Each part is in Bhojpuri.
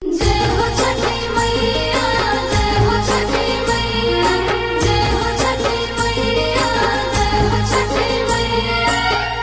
जय हो छठी मैया जय हो छठी मैया जय हो छठी मैया जय हो छठी मैया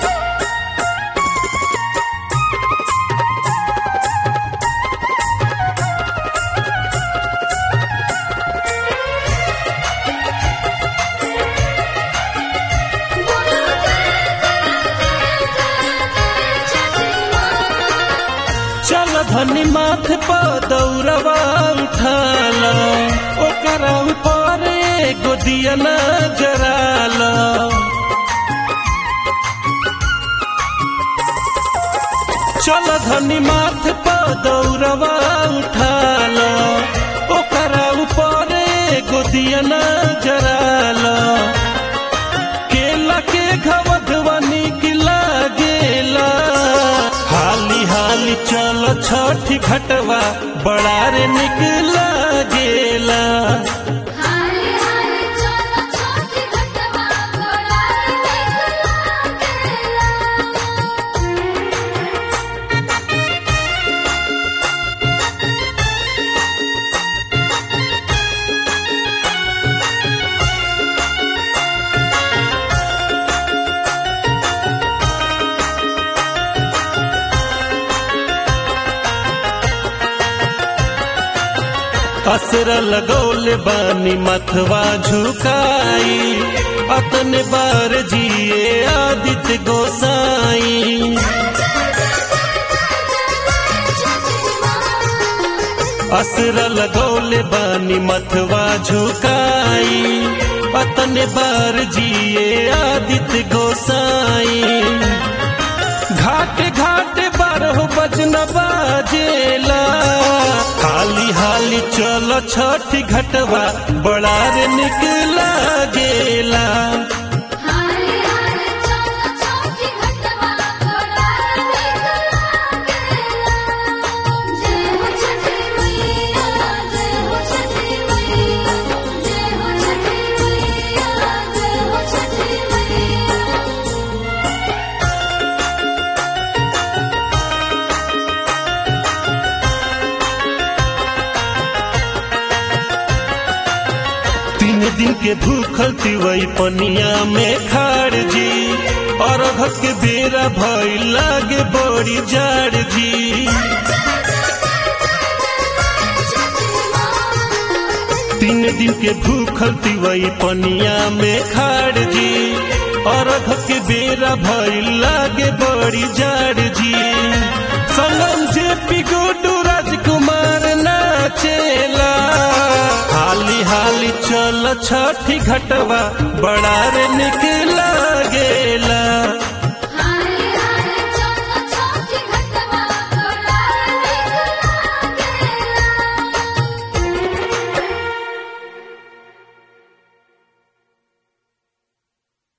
बोलो जय जय जय जय छठी माँ चल धनी माथ पर दौड़वा उठाल ओकरा ऊपर एगो दिया न जराल चल धनी माथ पर दौड़वा उठाल ओकरा ऊपर एगो दिया न जराल केला के घवधवा निक लागेला हाली हाली चल छठी घटवा बड़ा रे निक लागेला हाली हाली चलो छोटी घटवा बड़ा निक लागेला असर लगौले बानी मथवा झुकाई अतने बार जिए आदित्य गोसाई असर लगौले बानी मथवा झुकाई अतने बार जिए आदित्य गोसाई घाट घाट बारह बजन बाजेला हाली हाली चल छठी घटवा बड़ा रे निक लागेला हाली हाली चलो छोटी घटवा बड़ा निक लागेला जय हो छठी मैया जय हो छठी मैया जय हो छठी मैया जय हो छठी मैया तीन दिन के भूखल तिवई पनिया में खाड़ जी और के बेरा भई लागे बड़ी जाड़ जी तीन दिन के भूखल तिवई पनिया में खाड़ जी और के बेरा भई लागे बड़ी जाड़ जी संगम जे पिगोडू राजकुमार नाचेला हाली हाली चल छठी घटवा बड़ा रे निक लागेला